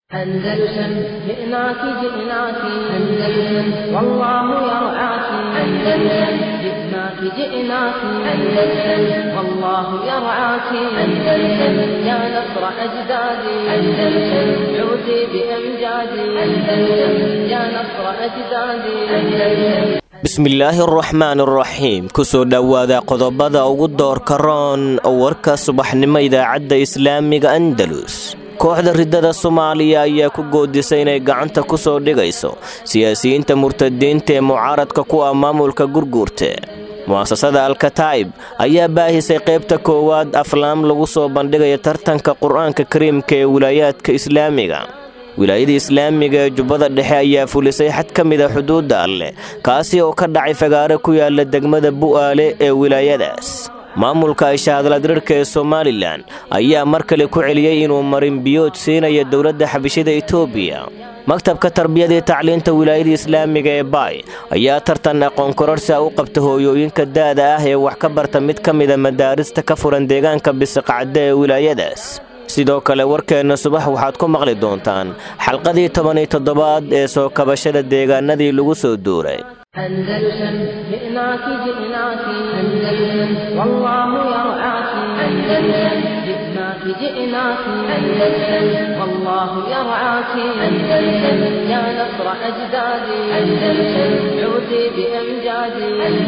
أندلسن جئناك جئناك أندلسن والله يرعاك أندلسن جئناك جئناك أندلسن والله يرعاك أندلسن يا نصر أجدادي أندلسن عودي بأمجادي أندلسن يا نصر أجدادي أندلسن bismillaahi araxmaan araxiim kusoo dhowaada qodobada ugu doorka roon warka subaxnimo idaacadda islaamiga andalus kooxda riddada soomaaliya ayaa ku goodisay inay gacanta ku soo dhigayso siyaasiyiinta murtadiinta ee mucaaradka ku ah maamulka gurguurta mu'asasada alkataa'ib ayaa baahisay qaybta koowaad aflaam lagu soo bandhigaya tartanka qur-aanka kariimka ee wilaayaadka islaamiga wilaayada islaamiga ee jubbada dhexe ayaa fulisay xad ka mid a xuduudda alleh kaasi oo ka dhacay fagaare ku yaala degmada bu'aale ee wilaayadaas maamulka ishahadladrirka ee somalilan ayaa mar kale ku celiyey inuu marin biyood siinaya dowladda xabishada etoobiya maktabka tarbiyada iyo tacliinta wilaayada islaamiga ee baay ayaa tartan aqoon kororsia u qabta hooyooyinka daada ah ee wax ka barta mid ka mida madaarista ka furan deegaanka bisiqacadde ee wilaayadaas sidoo kale warkeenna subax waxaad ku maqli doontaan xalqadii toban iyo toddobaad ee soo kabashada deegaanadii lagu soo duuray أندلسن جئناك جئناك أندلسن والله يرعاك أندلسن جئناك جئناك أندلسن والله يرعاك أندلسن يا نصر أجدادي أندلسن عودي بأمجادي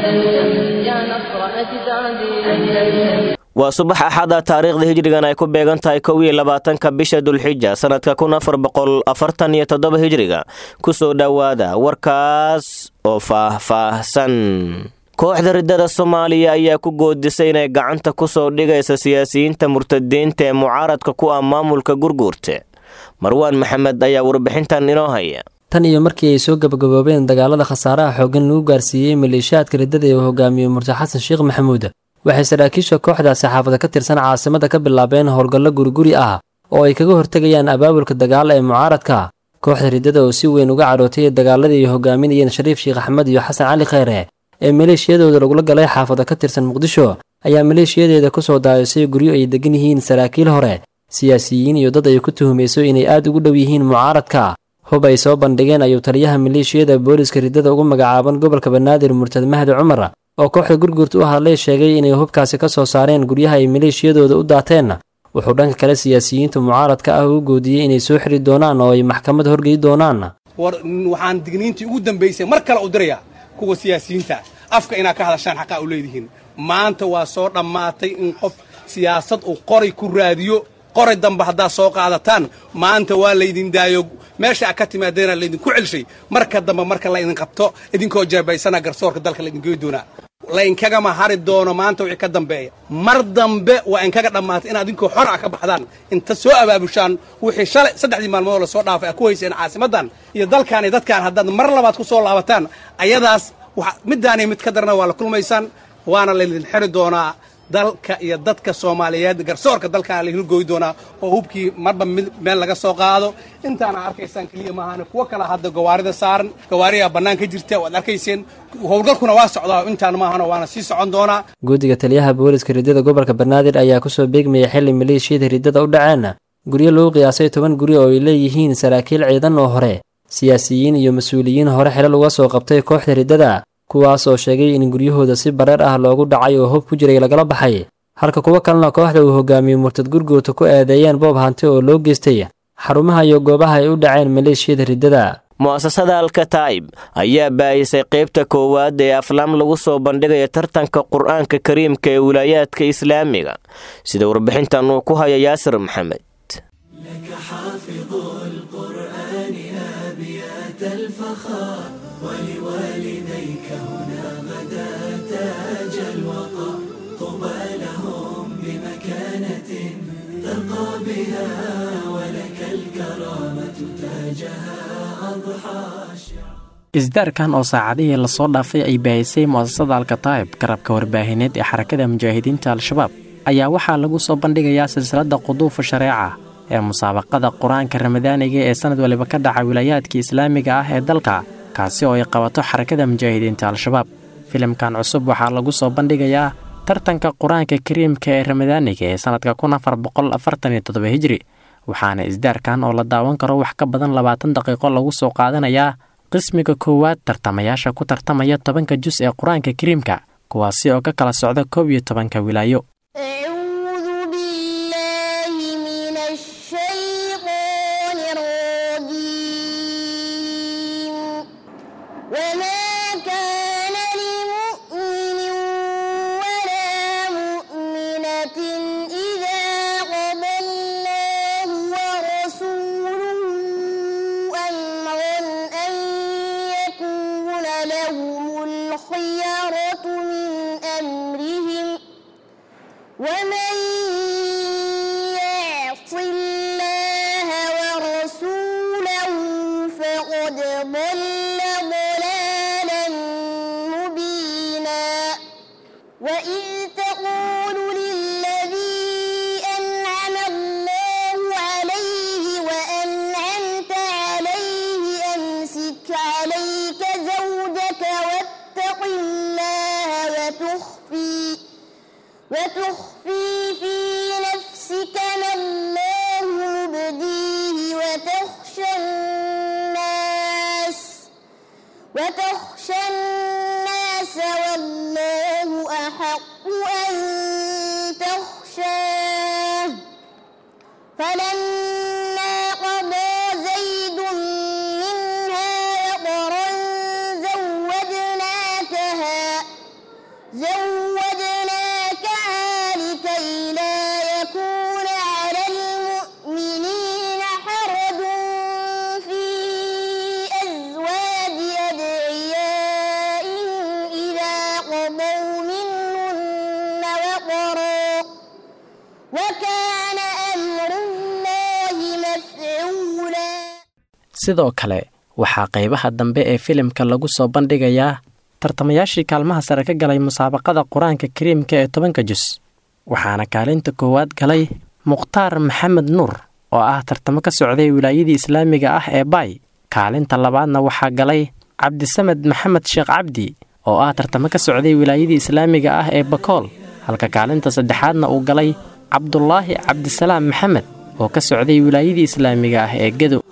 أندلسن يا نصر أجدادي أندلسن waa subax axada taariikhda hijrigan ay ku beegan tahay kow iyo labaatanka bisha dulxija sannadka kun afar boqol afartan iyo toddoba hijriga kusoo dhowaada warkaas oo faah-faahsan kooxda riddada soomaaliya ayaa ku goodisay inay gacanta ku soo dhigaysa siyaasiyiinta murtadiinta ee mucaaradka ku ah maamulka gurguurta marwaan maxamed ayaa warbixintan inoo haya tan iyo markii ay soo gabagaboobeen dagaalada khasaaraha xooggan lagu gaarsiiyey maleeshiyaadka riddada ee uu hogaamiyey murti xasan sheekh maxamuud waxay saraakiisha kooxdaasi xaafada ka tirsan caasimada ka bilaabeen howlgallo guriguri ah oo ay kaga hortegayaan abaabulka dagaala ee mucaaradka kooxda riddada oo si weyn uga cadhootay dagaaladii ay hogaaminayeen shariif sheekh axmed iyo xasan cali kheyre ee maleeshiyadooda lagula galay xaafada ka tirsan muqdisho ayaa maleeshiyadeeda ku soo daayisay guryo ay degan yihiin saraakiil hore siyaasiyiin iyo dad ay ku tuhumayso inay aad ugu dhow yihiin mucaaradka hub ay soo bandhigeen ayuu taliyaha maleeshiyada booliska riddada ugu magacaaban gobolka banaadir murtad mahdi cumar oo kooxda gurgurta u hadlay sheegay inay hubkaasi ka soo saareen guryaha ay maleeshiyadooda u daateen wuxuu dhanka kale siyaasiyiinta mucaaradka ah u goodiyey inay soo xiri doonaan oo ay maxkamad horgey doonaan war waxaan digniintii ugu dambaysay mar kale u dirayaa kuwa siyaasiyiinta afka inaad ka hadashaan xaqaa u leedihiin maanta waa soo dhammaatay in qof siyaasad uu qoray ku raadiyo qoray dambe haddaad soo qaadataan maanta waa laydin daayo meesha a ka timaadeena laydinku celshay marka dambe marka laydin qabto idinkoo jeebaysana garsoorka dalka laydin goy doonaa laynkagama hari doono maanta wixii ka dambeeya mar dambe waa inkaga dhammaatay inaad idinkoo xor ah ka baxdaan inta soo abaabushaan wixii shalay saddexdii maalmood lasoo dhaafay a ku hayseen caasimaddan iyo dalkaan iyo dadkaan haddaad mar labaad ku soo laabataan ayadaas middaaniyo mid ka darana waa la kulmaysaan waana laydin xiri doonaa dalka iyo dadka soomaaliyeed garsoorka dalkaana laydin gooyi doonaa oo hubkii marba meel laga soo qaado intaana arkaysaan keliya maahan kuwo kale hadda gawaarida saaran gawaariyaa bannaan ka jirta waad arkayseen howlgalkuna waa socdaa intaan maahan waana sii socon doonaa guddiga taliyaha booliska riddada gobolka banaadir ayaa kusoo beegmayay xilli maleeshiyada riddada u dhaceen guryo lagu qiyaasay toban guri oo ay leeyihiin saraakiil ciidan oo hore siyaasiyiin iyo mas-uuliyiin hore xilal uga soo qabtay kooxda riddada kuwaas oo sheegay in guryahooda si bareer ah loogu dhacay oo hub ku jiray lagala baxay halka kuwo kalena kooxda uu hogaamiyey murtad gurguurta ku eedeeyeen boob hanti oo loo geystay xarumaha iyo goobaha ay u dhaceen maleeshiyada riddada mu'asasada alkataa'ib ayaa baahisay qaybta koowaad ee aflaam lagu soo bandhigaya tartanka qur-aanka kariimka ee wilaayaadka islaamiga sida warbixintan uu ku haya yaasir maxamed isdaarkan oo saacadihii lasoo dhaafay ay baahisay mu'asasada alkataa'ib garabka warbaahineed ee xarakada mujaahidiinta al-shabaab ayaa waxaa lagu soo bandhigayaa silsiladda quduufa shareeca ee musaabaqada qur-aanka ramadaaniga ee sanad waliba ka dhaca wilaayaadka islaamiga ah ee dalka kaasi oo ay qabato xarakada mujaahidiinta al-shabaab filimkan cusub waxaa lagu soo bandhigayaa tartanka qur-aanka kariimka ee ramadaaniga ee sanadka kun afar boqol afartan iyo toddoba hijri waxaana isdaarkan oo la daawan karo wax ka badan labaatan daqiiqo lagu soo qaadanayaa qismiga koowaad tartamayaasha ku tartamaya tobanka jus ee qur-aanka kariimka kuwaasi oo ka kala socda koob iyo tobanka wilaayo أعوذ بالله من الشيطان الرجيم وما كان لمؤمن ولا مؤمنة إذا قضى الله ورسوله أمرا أن يكون لهم الخيرة من أمرهم ومن يعص الله ورسوله فقد ضل ضلالا مبينا وإذ تقول للذي أنعم الله عليه وأنعمت عليه أمسك عليك زوجك واتق الله وتخفي وتخفي في نفسك ما الله مبديه وتخشى الناس وتخشى الناس والله أحق أن تخشاه فلما قضى زيد منها وطرا زوجناكها زوجناكها لكي لا يكون على المؤمنين حرج في أزواج أدعيائهم إذا قضوا منهن وطرا وكان أمر الله مفعولا sidoo kale waxaa qaybaha dambe ee filimka lagu soo bandhigayaa tartamayaashii kaalmaha sare ka galay musaabaqada qur-aanka kariimka ee tobanka jus waxaana kaalinta koowaad galay mukhtaar maxamed nuur oo ah tartamo ka socday wilaayadii islaamiga ah ee baay kaalinta labaadna waxaa galay cabdisamed maxamed sheekh cabdi oo ah tartamo ka socday wilaayadii islaamiga ah ee bakool halka kaalinta saddexaadna uu galay cabdulaahi cabdisalaam maxamed oo ka socday wilaayadii islaamiga ah ee gedo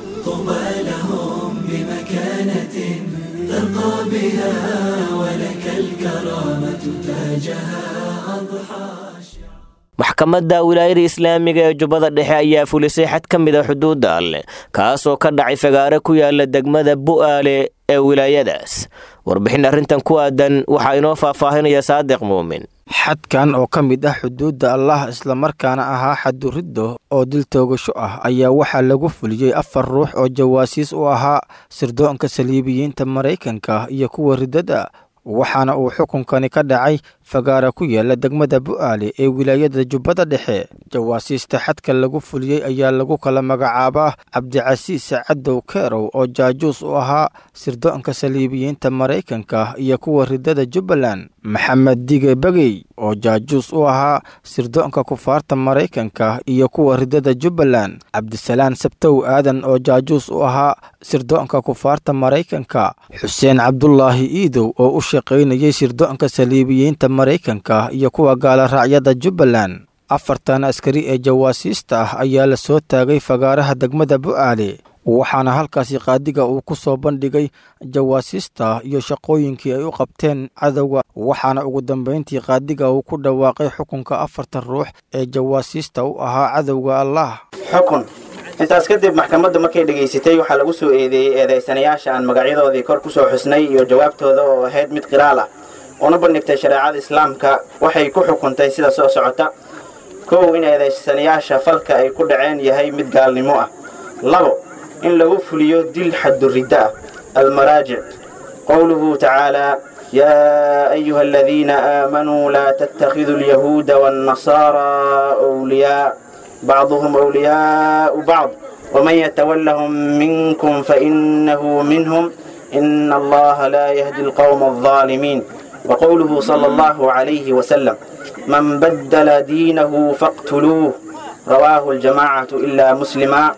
maxkamadda wilaayada islaamiga ee jubbada dhexe ayaa fulisay xad ka mid a xuduudda alleh kaasoo ka dhacay fagaare ku yaala degmada bu'aale ee wilaayadaas warbixin arrintan ku aadan waxaa inoo faahfaahinaya saadiq muumin xadkan oo ka mid ah xuduudda allah islamarkaana ahaa xaduriddo oo dil toogasho ah ayaa waxaa lagu fuliyey afar ruux oo jawaasiis u ahaa sirdoonka saliibiyiinta maraykanka iyo kuwa riddada waxaana uu xukunkani ka dhacay fagaara ku yaala degmada bu'aale ee wilaayada jubbada dhexe jawaasiista xadka lagu fuliyey ayaa lagu kala magacaabaa cabdicasiis cadow keerow oo jaajuus u ahaa sirdoonka saliibiyiinta maraykanka iyo kuwa riddada jubbaland maxamed dige begey oo jaajuus u ahaa sirdoonka kufaarta maraykanka iyo kuwa riddada jubbaland cabdisalaan sabtow aadan oo jaajuus u ahaa sirdoonka kufaarta maraykanka xuseen cabdulaahi iidow oo u shaqaynayay sirdoonka saliibiyiinta maraykanka iyo kuwa gaaloraacyada jubbaland afartan askari ee jawaasiista ah ayaa la soo taagay fagaaraha degmada bu'aale waxaana halkaasi qaadiga uu ku soo bandhigay jawaasiista iyo shaqooyinkii ay u qabteen cadowga waxaana ugu dambayntii qaadiga uu ku dhawaaqay xukunka afartan ruux ee jawaasiista u ahaa cadowga allah xukun intaas kadib maxkamaddu markay dhegaysatay waxaa lagu soo eedeeyey eedaysanayaasha aan magacyadoodii kor ku soo xusnay iyo jawaabtooda oo ahayd mid qiraal ah una bandhigtay shareecada islaamka waxay ku xukuntay sida soo socota kow in eedaysanayaasha falka ay ku dhaceen yahay mid gaalnimo ah labo in lagu fuliyo dil xaduridda ah almaraajic qowluhu tacaalaa yaa ayuha aladiina aamanuu laa tattakhiduu alyahuuda waannasaaraa wliyaa bacduhum wliyaau bacd waman yatawallahum minkum fainahu minhum ina allaha laa yahdi alqowma aldaalimiin وقوله صلى الله عليه وسلم من بدل دينه فاقتلوه رواه الجماعة إلا مسلما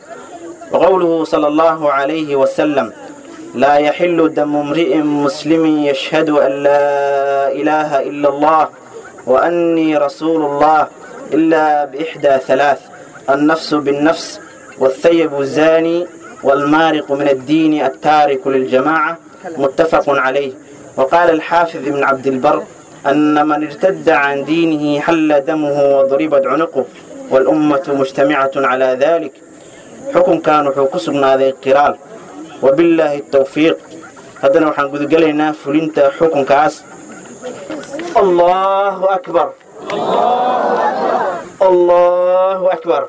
وقوله صلى الله عليه وسلم لا يحل دم امرئ مسلم يشهد أن لا إله إلا الله وأني رسول الله إلا بإحدى ثلاث النفس بالنفس والثيب الزاني والمارق من الدين التارك للجماعة متفق عليه وقال الحافظ ابن عبد البر أن من ارتد عن دينه حل دمه وضربت عنقه والأمة مجتمعة على ذلك حكم كان وحكسبنا ذي قرال وبالله التوفيق هذا وحن قد قلنا فلنت حكم كاس الله أكبر الله أكبر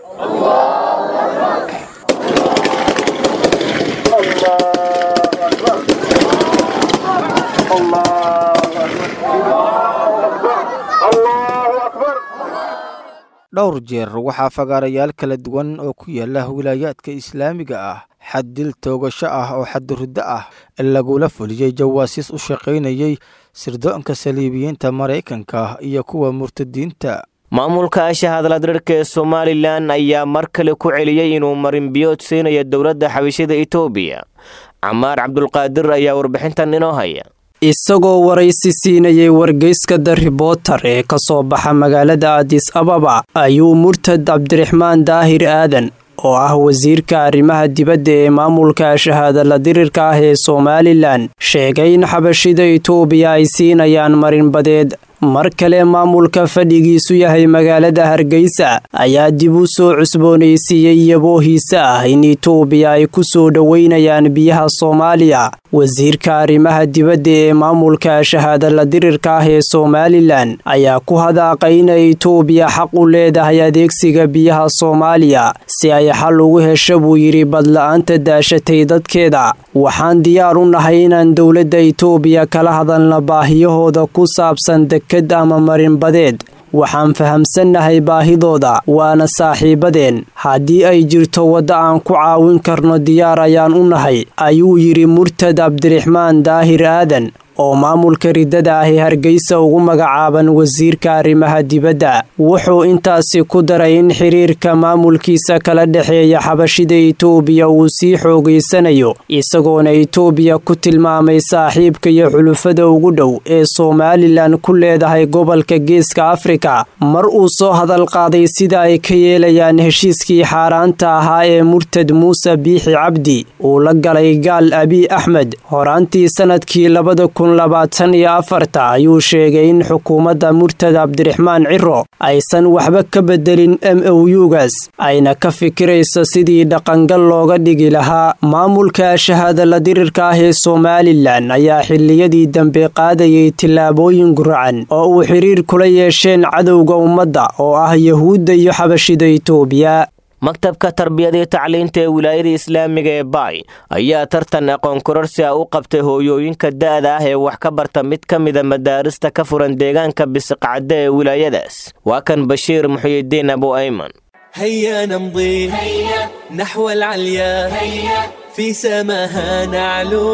dhowr jeer waxaa fagaarayaal kala duwan oo ku yaala wilaayaadka islaamiga ah xad dil toogasho ah oo xadduriddo ah lagula fuliyey jawaasiis u shaqaynayey sirdoonka saliibiyiinta maraykanka iyo kuwa murtadiinta maamulka ashahadladrirka ee somalilan ayaa mar kale ku celiyey inuu marinbiyood siinayo dowladda xabashida etoobiya camaar cabdulqaadir ayaa warbixintan inoo haya isagoo waraysi siinayay wargeyska the riboter ee ka soo baxa magaalada adis ababa ayuu murtad cabdiraxmaan daahir aadan oo ah wasiirka arrimaha dibadda ee maamulka shahaadala dirirka ah ee somalilan sheegay in xabashida itoobiya ay siinayaan marinbadeed mar kale maamulka fadhigiisu yahay magaalada hargeysa ayaa dib u soo cusboonaysiiyey yaboohiisa ah in itoobiya ay ku soo dhoweynayaan biyaha soomaaliya wasiirka arrimaha dibadda ee maamulka shahaadala dirirka ah ee somalilan ayaa ku hadaaqay inay itoobiya xaq u leedahay adeegsiga biyaha soomaaliya si ay xal ugu hesho buu yidhi badla-aanta daashatay dadkeeda waxaan diyaar u nahay inaan dowladda itoobiya kala hadalna baahiyahooda ku saabsan deked ama marinbadeed waxaan fahamsannahay baahidooda waana saaxiibadeen haddii ay jirto wadda aan ku caawin karno diyaar ayaan u nahay ayuu yidhi murtad cabdiraxmaan daahir aadan oo maamulka riddada ahi hargeysa ugu magacaaban wasiirka arrimaha dibadda wuxuu intaasi ku daray in xiriirka maamulkiisa kala dhexeeya xabashida itoobiya uu sii xoogaysanayo isagoona itoobiya ku tilmaamay saaxiibka iyo xulufada ugu dhow ee somalilan ku leedahay gobolka geeska afrika mar uu soo hadal qaaday sida ay ka yeelayaan heshiiskii xaaraanta ahaa ee murtad muuse biixi cabdi uu la galay gaal abiy axmed horaantii sanadkii labada labaatan iyo afarta ayuu sheegay in xukuumadda murtad cabdiraxmaan ciro aysan waxba ka bedelin m o u-gaas ayna ka fikirayso sidii dhaqangal looga dhigi lahaa maamulka shahaadala dirirka ah ee somalilan ayaa xilliyadii dambe qaadayay tillaabooyin guracan oo uu xiriir kula yeesheen cadowga ummadda oo ah yahuudda iyo xabashida itoobiya maktabka tarbiyadii tacliinta ee wilaayada islaamiga ee baay ayaa tartan aqoon kororsi ah u qabtay hooyooyinka da'da ah ee wax ka barta mid ka mida madaarista ka furan deegaanka bisiqcadde ee wilaayadaas waa kan bashiir muxyidiin abu ayman هيا نمضي هيا نحو العليا هيا في سماها نعلو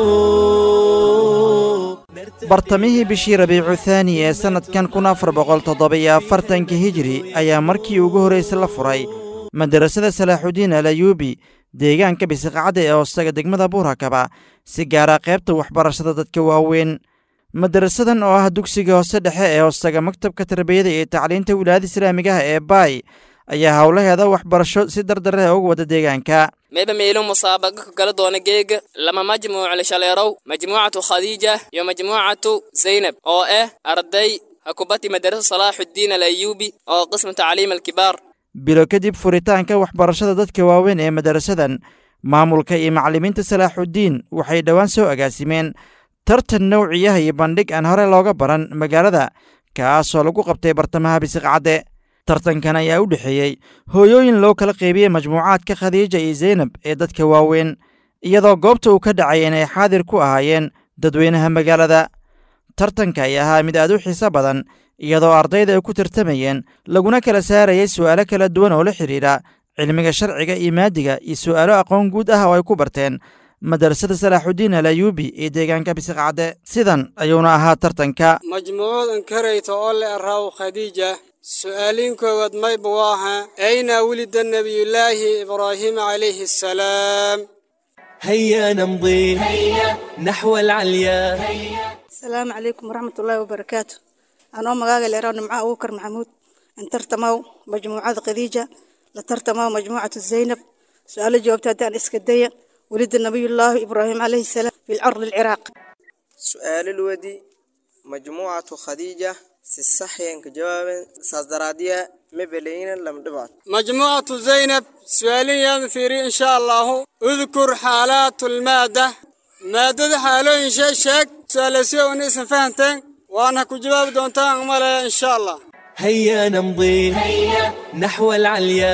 bartamihii bishii rabiicu thaani ee sannadkan kun afar boqol toddoba-iyo afartanka hijiri ayaa markii ugu horraysay la furay madarasada salaaxudiin alayuubi deegaanka bisiqacadda ee hoostaga degmada buurakaba si gaara qaybta waxbarashada dadka waaweyn madarasadan oo ah dugsiga hoose dhexe ee hoostaga maktabka tarbiyada iyo tacliinta wilaayada islaamigaha ee baay ayaa howlaheeda waxbarasho si dardare uga wada deegaanka mayba meelo musaabaqa ka kala doona geega lama majmuuc lishaleerow majmuucatu khadiija iyo majmuucatu zaynab oo ah arday hakubati madarasa salaaxuddiin alayuubi oo qismu tacliim alkibaar bilo kadib furitaanka waxbarashada dadka waaweyn ee madarasadan maamulka iyo macallimiinta salaaxuddiin waxay dhowaan soo agaasimeen tartan nowciyaha iyo bandhig aan hore looga baran magaalada kaasoo lagu qabtay bartamaha bisiqcadde tartankan ayaa u dhexeeyey hooyooyin loo kala qeybiyey majmuucaadka khadiija iyo zaynab ee dadka waaweyn iyadoo goobta uu ka dhacay inay xaadir ku ahaayeen dadweynaha magaalada tartanka ay ahaa mid aad u xiiso badan iyadoo ardayda ay ku tartamayeen laguna kala saarayay su'aalo kala duwan oo la xidhiidha cilmiga sharciga iyo maadiga iyo su'aalo aqoon guud ah oo ay ku barteen madarasada salaaxudiin alayuubi ee deegaanka bisiqcadde sidan ayuuna ahaa tartanka majmuucadan karayta oo le araaw khadiija su'aaliin koowaad mayba waaha ayna wulida nebiyullaahi ibraahiim calayhi assalaam هيا نمضي هيا نحو العليا asalaamu calaykum waraxmatullaahi wabarakaatu anoo magaaga leeraw nimca abuukar maxamuud intartamaw majmuucada khadiija la tartamaa majmuucatu zaynab su-aalo jawaabta haddaan iska daya welida nabiyullaahi ibraahim calayhi salaam fi lardi alciraaq su-aalo lwadi majmuucatu khadiija si saxyanka jawaaben saas daraadiya mebeleyna lamdhibaad majmuucatu zaynab su-aalin fiiri insha allahu udkur xaalaatu lmaada maadada xaalooyin shee sheeg su-aalasiyo una isan fahanteen waana ku jawaabi doontaan malaya insha allah هيا نمضي نحو العليا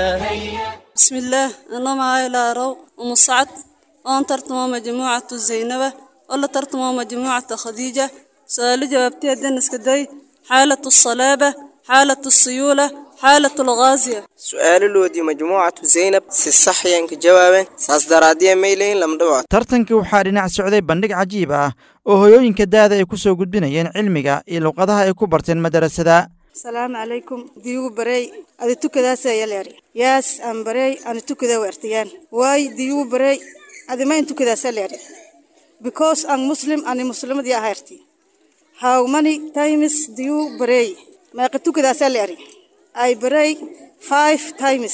بسم الله أنا معاي لارو ومصعد وأن ترتمى مجموعة زينبة ولا ترتمى مجموعة خديجة سؤال جوابتي الدنس كدي حالة الصلابة حالة السيولة حالة الغازية su-aalo loodii majmuucatu zaynab si saxyanka jawaaben saas daraadiya mayleyn lamdhibaad tartanka waxaa dhinac socday bandhig cajiib ah oo hoyooyinka daada ay ku soo gudbinayeen cilmiga iyo luqadaha ay ku barteen madarasada asalaamu calaykum diyugu barey adi tukadaasa yaleeri yaas aan barey ani tukada weertiyaan waay diyugu barey adi mayn tukadaasa leeri because aan muslim ani muslimadii ahayrti how many times diyu barey meeqa tukadaasa leeri I pray five times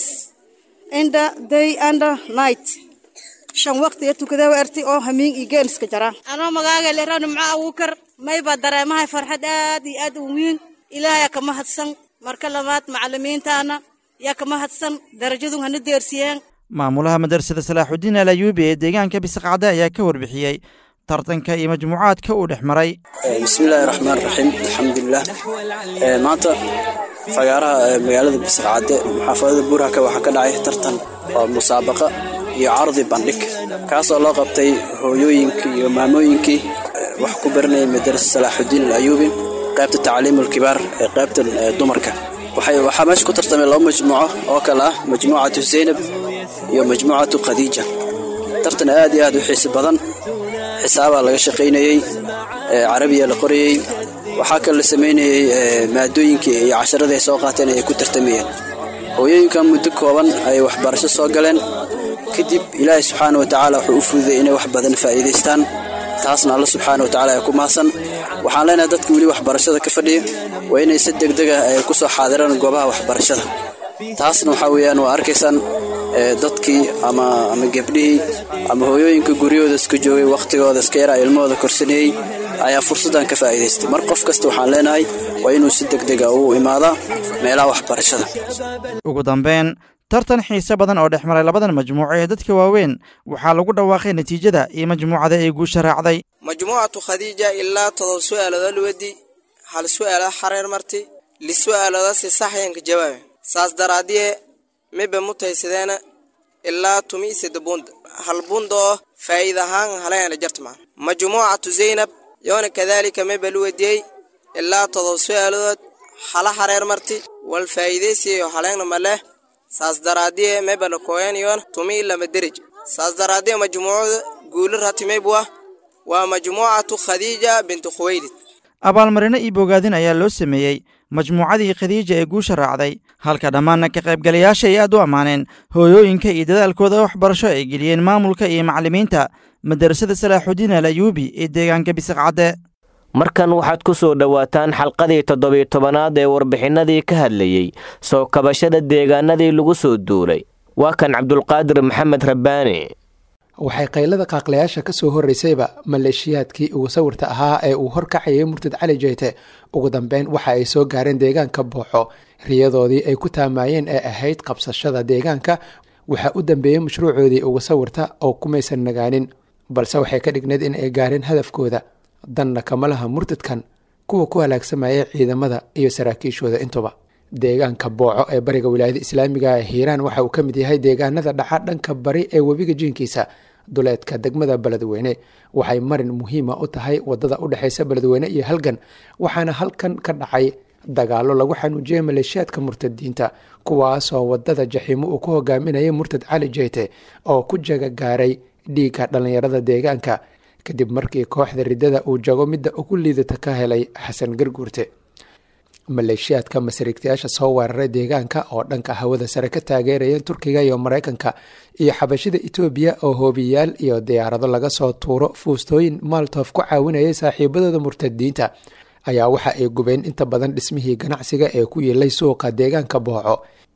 in the day and the night. shan waqtiga tukada weerti oo hamiin iyo geeniska jaraan anoo magaaga leeraan nimco abuukar mayba dareemahay farxad aad iyo aad u weyn ilaahay ka mahadsan marka labaad macallimiintaana yaa ka mahadsan darajadu hana deersiyeen maamulaha madrasada salaaxudiin al ayuubi ee deegaanka bisaqcade ayaa ka warbixiyey tartanka iyo majmuucaadka uu dhex maray bismillaahi raxmaan raxiim alxamdulilah maanta fagaaraha magaalada bisaqcade xaafadada buurhaka waxaa ka dhacay tartan oo musaabaqa iyo cardi bandhig kaasoo loo qabtay hooyooyinkii iyo maamooyinkii wax ku baranayay madrasa salaaxudiin al ayuubi qaybta tacliimulkibaar ee qaybta dumarka waxaa meesha ku tartamay laba majmuuco oo kale ah majmuucatu zaynab iyo majmuucatu khadiija tartan aad iyo aad u xiisi badan xisaabaa laga shaqaynayey carabiya la qorayey waxaa kale la samaynayey maadooyinkii iyo casharadii ay soo qaateen ay ku tartamayeen hooyooyinkan muddo kooban ay waxbarasho soo galeen kadib ilaahay subxaana wa tacaala wuxuu u fududay inay wax badan faa'iidaystaan taasna alla subxaana wa tacaala ay ku mahadsan waxaan leenahay dadka weli waxbarashada ka fadhiya waa inay si degdeg ah ay ku soo xaadiraan goobaha waxbarashada taasna waxaa weeyaan waa arkaysaan dadkii ama ama gebdhihii ama hooyooyinka guryahooda iska joogay wakhtigooda iska yaraa ilmahooda korsaneeyey ayaa fursaddan ka faa'iidaystay mar qof kasta waxaan leenahay waa inuu si degdega u imaadaa meelaha waxbarashada ugu dambeyn tartan xiise badan oo dhex maray labadan majmuuco ee dadka waaweyn waxaa lagu dhawaaqay natiijada iyo majmuucada ay guusha raacday majmuucatu khadiija ilaa todoba su'aalooda luwadi hal su'aala xareer marti li su'aalooda si saxyanka jawaabe saas daraadiye miba mutaysadeena ilaa tumi sida bunda hal bunda oo faa'iid ahaan halayana jartmaa majmuucatu zaynab yoona kadaalika miba luwadiyey ilaa todoba su'aaladood hala xareer marti wal faa'iidaysiyayo haleegna maleh saas daraadiye miba la kooyanayoon tumi lama derij saas daraadiye majmuucada guulo ratimaybwa waa majmuucatu khadiija bintu khuwaylid abaalmarino iyo bogaadin ayaa loo sameeyey majmuucadii khadiija ee guusha raacday halka dhammaanna ka qaybgalayaasha ay aad u ammaaneen hooyooyinka iyo dadaalkooda waxbarasho ay geliyeen maamulka iyo macallimiinta madarasada salaaxudiin al ayuubi ee deegaanka bisaqcadde markan waxaad ku soo dhowaataan xalqadii toddobiyo tobanaad ee warbixinnadii ka hadlayey soo kabashada deegaanadii lagu soo duulay waa kan cabdulqaadir maxamed rabbaani waxay qaylada qaaqlayaasha ka soo horraysayba maleeshiyaadkii ugu sawirta ahaa ee uu horkacayay murtad cali jeyte ugu dambeyn waxa ay soo gaareen deegaanka booxo riyadoodii ay ku taamayeen ee ahayd qabsashada deegaanka waxaa u dambeeyey mashruucoodii ugu sawirta oo kumaysan nagaanin balse waxay ka dhigneed in ay gaareen hadafkooda danna kama laha murtadkan kuwa ku halaagsamaya ciidamada iyo saraakiishooda intuba deegaanka booco ee bariga wilaayada islaamiga ee hiiraan waxa uu ka mid yahay deegaanada dhaca dhanka bari ee webiga jiinkiisa duleedka degmada beledweyne waxay marin muhiima u tahay wadada u dhexeysa beledweyne iyo halgan waxaana halkan ka dhacay dagaalo lagu xanuujiyey maleeshiyaadka murtadiinta kuwaasoo wadada jaxiimo uu ku hogaaminayay murtad cali jeyte oo ku jaga gaaray dhiigga dhallinyarada deegaanka kadib markii kooxda riddada uu jago midda ugu liidata ka helay xasan garguurte maleeshiyaadka masariigtayaasha soo weeraray deegaanka oo dhanka hawada sare ka taageerayeen turkiga iyo maraykanka iyo xabashida etoobiya oo hoobiyaal iyo diyaarado laga soo tuuro fuustooyin maaltof ku caawinayay saaxiibadooda murtadiinta ayaa waxa ay gubeen inta badan dhismihii ganacsiga ee ku yiilay suuqa deegaanka booco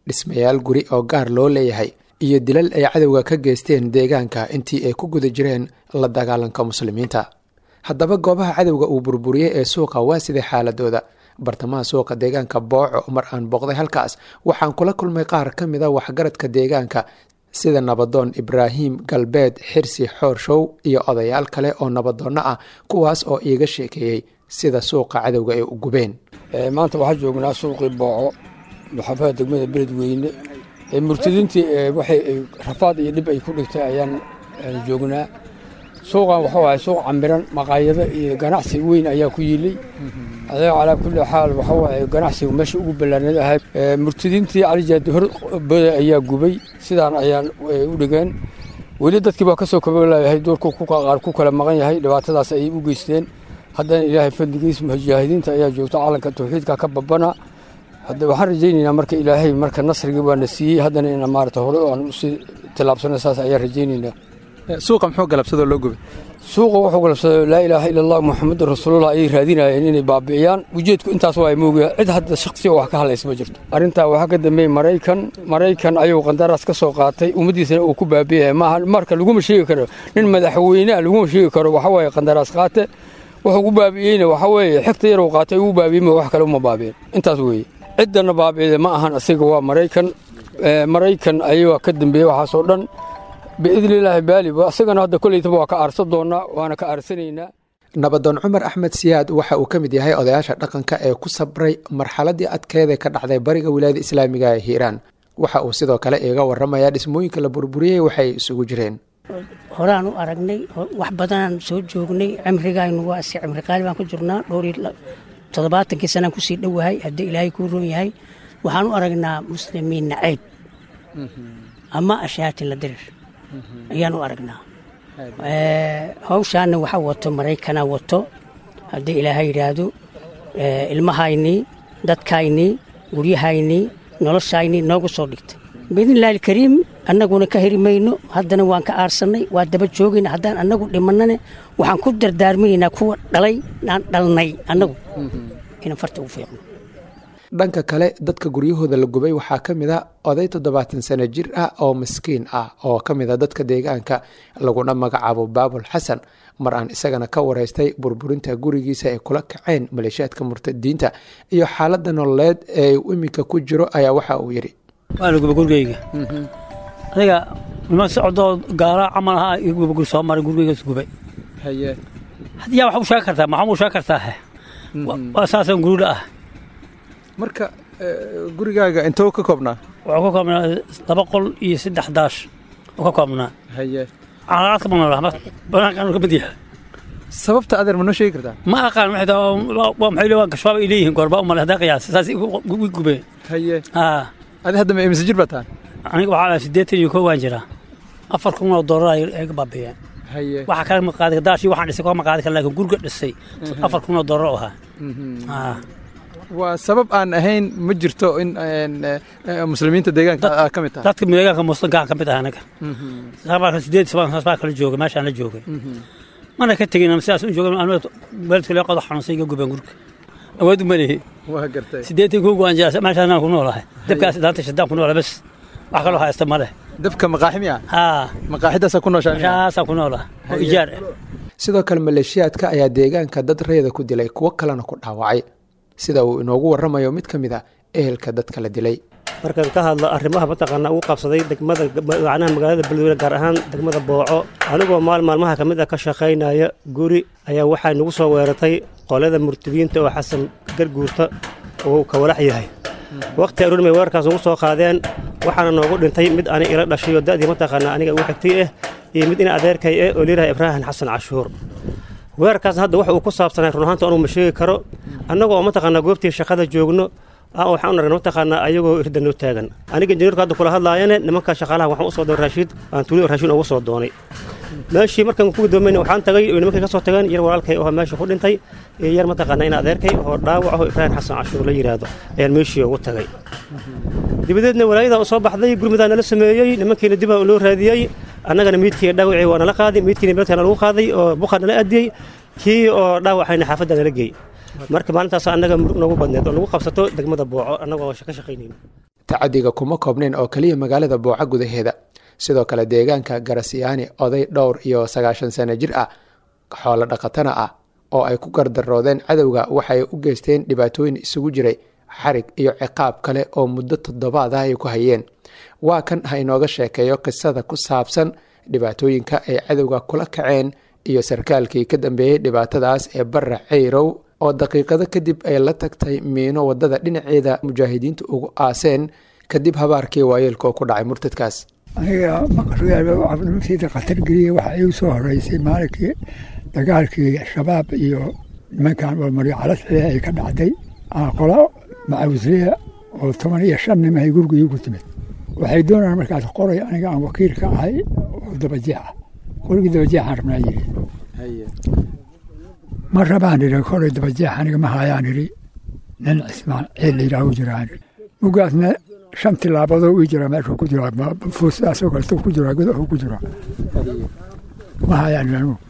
dhismayaal guri oo gaar loo leeyahay iyo dilal ay cadowga ka geysteen deegaanka intii ay ku guda jireen la dagaalanka muslimiinta haddaba goobaha cadowga uu burburiyey ee suuqa waa siday xaaladooda bartamaha suuqa deegaanka booco mar aan booqday halkaas waxaan kula kulmay qaar ka mid a waxgaradka deegaanka sida nabadoon ibraahim galbeed xirsi xoorshow iyo odayaal kale oo nabadoonno ah kuwaas oo iiga sheekeeyey sida suuqa cadowga ay u gubeen maanta waxaa joognaa suuqii booco maxaafada degmada beledweyne murtadiintii waxay rafaad iyo dhib ay ku dhigtay ayaan joognaa suuqan waxa waaye suuq camiran maqaayado iyo ganacsi weyn ayaa ku yilay adeeg calaa kulli xaal waxa waaye ganacsigu meesha ugu ballaanad ahayd murtadiintii calijaad horbada ayaa gubay sidaan ayaan u dhigeen weli dadkii baa kasoo kabalayahay doorku qaar ku kala maqan yahay dhibaatadaas ayay u geysteen haddana ilaahay fadligiis mujaahidiinta ayaa joogta calanka tawxiidka ka babana hadda waxaan rajaynaynaa marka ilaahay marka nasrigii waana siiyey haddana ina maarata hore aan usii tilaabsano saas ayaan rajaynaynaa suuqa muxuu galabsadoo loo gubay suuqa wuxuu galabsaday laa ilaaha ila allah muxamadun rasuulullah ayay raadinayeen inay baabi'iyaan ujeedku intaas waa moogaa cid hadda shaksiga wax ka hadlaysa ma jirto arrintaa waxaa ka dambeeyey maraykan maraykan ayuu qandaraas ka soo qaatay ummaddiisana uu ku baabi'iyay maaha marka laguma sheegi karo nin madaxweyneha laguma sheegi karo waxa waaye qandaraas qaate wuxuu ku baabi'iyeyna waxa weeye xigta yaruu qaatay uu baabi'iyey wax kale uma baabi'in intaas weeye ciddana baabi'ida ma ahan asiga waa maraykan maraykan ayagaa ka dambeeyey waxaasoo dhan biidni illaahi baali asagana hadda koleytaba waa ka aarsan doonaa waana ka aarsanaynaa nabadoon cumar axmed siyaad waxa uu ka mid yahay odayaasha dhaqanka ee ku sabray marxaladii adkeeda ka dhacday bariga wilaayada islaamiga ee hiiraan waxa uu sidoo kale iiga waramayaa dhismooyinka la burburiyey waxay isugu jireen horaan u aragnay wax badanaan soo joognay cimrigaynu waa si cimri qaali baan ku jirnaa dhowr toddobaatankii sanaan kusii dhowahay haddii ilaahay kuu roon yahay waxaan u aragnaa muslimiin nacayb ama ashaatin la dirir ayaan u aragnaa hawshaana waxa wato maraykana wato haddii ilaahay yidhaahdo ilmahaynii dadkaynii guryahaynii noloshaynii noogu soo dhigtay biidnillahi alkariim annaguna ka heri mayno haddana waan ka aarsannay waa daba joogayna haddaan annagu dhimannane waxaan ku dardaarminaynaa kuwa dhalay aan dhalnay annagu inaan farta ugu fiiqno dhanka kale dadka guryahooda la gubay waxaa ka mid a oday toddobaatan sano jir ah oo miskiin ah oo ka mid a dadka deegaanka laguna magacaabo baabul xasan mar aan isagana ka waraystay burburinta gurigiisa ay kula kaceen maleeshiyaadka murtadiinta iyo xaaladda nololeed ee uu iminka ku jiro ayaa waxa uu yidhi waana guba gurigeyga adiga niman socdoo gaala camal ahaa iyo guba guri soo maray gurigeygas gubay haddii yaa wax u sheegi kartaa maxaa u sheegi kartaa waa saasaan gurida ah marka gurigaaga intoo ka koobnaa wuxuu ka koobnaa laba qol iyo saddex daash uu ka koobnaa haye calaaqaad ka maqnaa banaankan ka mid yahay sababta adeer ma noo sheegi kartaa ma aqaan maxay tahay waa maxay leeyihin gashbaab ay leeyihiin goorba umale haddaa qiyaas saas wi gubeen haye haa adi hadda ma imise jir baa tahan aniga waxaa siddeetan iyo kow waan jiraa afar kun oo doolar ay ka baabiiyeen haye waxa kale ma qaadi daashii waxaan dhisay kama qaadi kara laakiin guriga dhisay afar kun oo doolar u ahaa haa waa sabab aan ahayn ma jirto in muslimiinta deegaanka ka mid tahay dadka deegaanka muslimka ka mid ah anaga sabaa sideed sabaan saas baa kala joogay meeshaan la joogay mana ka tegin sidaas u joogay waalidka lee qodo xanuunsan iga gubeen gurka awood uma lihi waa gartay sideetan kuu go'an jira meeshaan aan ku noolahay dabkaas daanta shadaan ku noolahay bas wax kaloo haysta ma leh dabka maqaaximi ah haa maqaaxidaasaa ku nooshaa meeshaasaan ku noolahay oo ijaar ah sidoo kale maleeshiyaadka ayaa deegaanka dad reeda ku dilay kuwo kalena ku dhaawacay sida uu inoogu warramayo mid ka mid a ehelka dadka la dilay markaan ka hadlo arrimaha mataqaanaa ugu qabsaday degmada macnaha magaalada beledweyne gaar ahaan degmada booco anigoo maal maalmaha ka mid ah ka shaqaynaya guri ayaa waxaa nagu soo weeratay qolada murtadiinta oo xasan garguurta uu ka walax yahay wakhti aroormay weerarkaas ugu soo qaadeen waxaana noogu dhintay mid ani ila dhashay oo da'dii mataqaanaa aniga ugu xigtay ah iyo mid ina adeerkay ah oo liiraha ibraahim xasan cashuur weerarkaasna hadda waxa uu ku saabsanay run ahaanta anuu ma sheegi karo annagoo mataqaanaa goobtii shaqada joogno waxaan u aragnay mataqaanaa ayagoo irda noo taagan aniga injineerku hadda kula hadlaayane nimanka shaqaalaha waxaan u soo doonay raashiid aan tuulo raashiin ugu soo doonay meeshii markaan ku gudoomayna waxaan tagay oo nimankay ka soo tageen yar walaalkay oo meesha ku dhintay iyo yar mataqaanaa ina adeerkay oo dhaawac oo ibraahim xasan cashuur la yidhaahdo ayaan meeshii ugu tagay dibadeedna walaayadaa u soo baxday gurmidaa nala sameeyey nimankiina dibaa loo raadiyey annagana miidkii dhaawacii waa nala qaaday miidkiina beledkaa nalagu qaaday oo buqaa nala adiyey kii oo dhaawacayna xaafadda nala geey marka maalintaas annaga murug noogu badneed oo nagu qabsato degmada booco annagoo ka shaqaynayno tacadiga kuma koobnayn oo keliya magaalada booco gudaheeda sidoo kale deegaanka garasiyaani oday dhowr iyo sagaashan sano jir ah xoolo dhaqatana ah oo ay ku gardaroodeen cadowga waxay u geysteen dhibaatooyin isugu jiray xarig iyo ciqaab kale oo muddo toddobaad ah ay ku hayeen waa kan ha inooga sheekeeyo qisada ku saabsan dhibaatooyinka ay cadowga kula kaceen iyo sarkaalkii ka dambeeyey dhibaatadaas ee barra ceyrow oo daqiiqado kadib ay la tagtay miino wadada dhinaceeda mujaahidiintu ugu aaseen kadib habaarkii waayeelka oo ku dhacay murtadkaas aniga maqsuudmasiida khatar geliya waxa igu soo horeysay maalinkii dagaalkii shabaab iyo nimankan walmaryo calasxile ay ka dhacday qolo macawsliya oo toban iyo shan nim ay guriga iigu timid waxay doonayaan markaas qoray aniga aan wakiil ka ahay oo dabajeex ah qorigii dabajeexaan rabnaa yiri ma rabaan idhi koray dabajeex aniga ma hayaan idhi nin cismaan ciil layidhaahu jiraan mugaasna shan tilaabadoo ii jira meeshuu ku jiraa fuusidaasoo kaleto ku jiraa godaxuu ku jiraa ma hayaan idhi anigu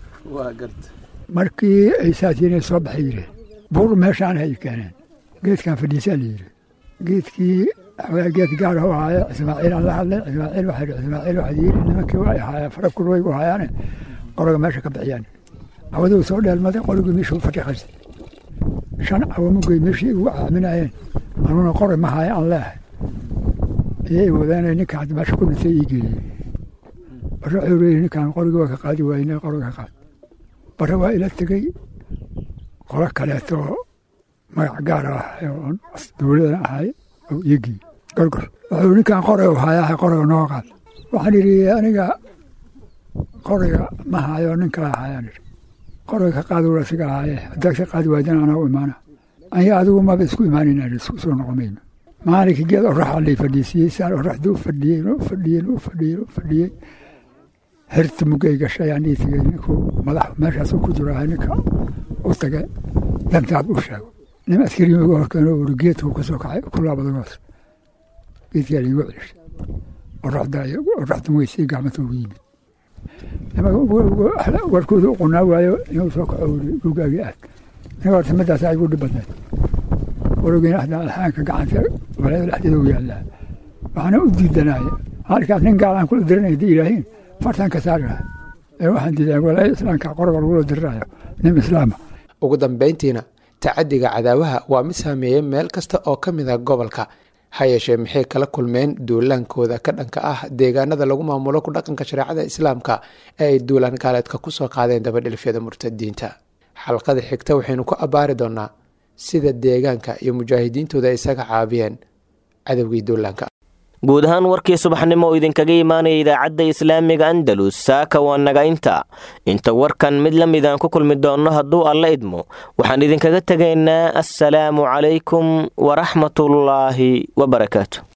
markii ay saas yireen soo baxay yidhi buur meeshaan ay keeneen geedkan fadhiisaa la yidhi geedkii geed gaar u ahaaye ismaaciil aan la hadlay ismaaciil waxaa yidhi ismaaciil waxaa yidhi nimankii waa ahaayeen farabkul way u haayaane qolaga meesha ka bixiyaan cawaduu soo dheelmaday qoligii meeshuu fadhiqaysay shan cawamugay meeshii ugu caaminayeen anuna qoray ma haaye aan leehay iyay wadeenay ninka hadda meesha ku dhintay ii geeyey bare wuxuu leeyahy ninkaan qorigii waa ka qaadi waayne qoriga ka qaad bare waa ila tegey qolo kaleeto magac gaar ah oo dowladana ahay oo iyagii gorgor wuxuu ninkaan qoray u hayaa qoriga noo qaad waxaan idhi aniga qoriga ma hayo nin kala hayaan idhi qoriga ka qaadi wala siga ahaaye haddaad ka qaadi waaydan anaa u imaana aniga adigu maba isku imaanayna isku soo noqomayno maalinkii geed oraxa lay fadhiisiyey saan oraxdii u fadhiyeen u fadhiyeen u fadhiyeen u fadhiyey herta mugay gashay aan ii tegey ninkuu madax meeshaasuu ku jiro ahay ninka u tage dantaad u sheego nin askari uga horkeeno uri geedkuu ka soo kacay ku laabadagoos geedkaa laigu celishay oraxda oraxda weysay gacmata ugu yimid warkooda u qunaa waayo inuu soo kaco uri gugaagii aad aniga horta midaas igu dhib badnayd warogina alxaanka gacanta walaada dhexdeeda u yaallaa waxaana u diidanaya halkaas nin gaal aan kula diranay hadii ilaahiin fartan ka saari lahaa ee waxaan diidanaa walaada islaamka qoroga lagula dirirayo nin islaama ugu dambayntiina tacadiga cadaawaha waa mid saameeyey meel kasta oo ka mid a gobolka ha yeeshee maxay kala kulmeen duulaankooda ka dhanka ah deegaanada lagu maamulo ku dhaqanka shareecada islaamka ee ay duulaan gaaleedka ku soo qaadeen dabadhilfyada murtadiinta xalqada xigta waxaynu ku abbaari doonaa sida deegaanka iyo mujaahidiintooda ay isaga caabiyeen cadowgii duulaanka guud ahaan warkii subaxnimo oo idinkaga imaanaya idaacadda islaamiga andalus saaka waa naga inta inta warkan mid la mid aan ku kulmi doonno hadduu alla idmo waxaan idinkaga tegaynaa assalaamu calaykum waraxmatullaahi wabarakaatu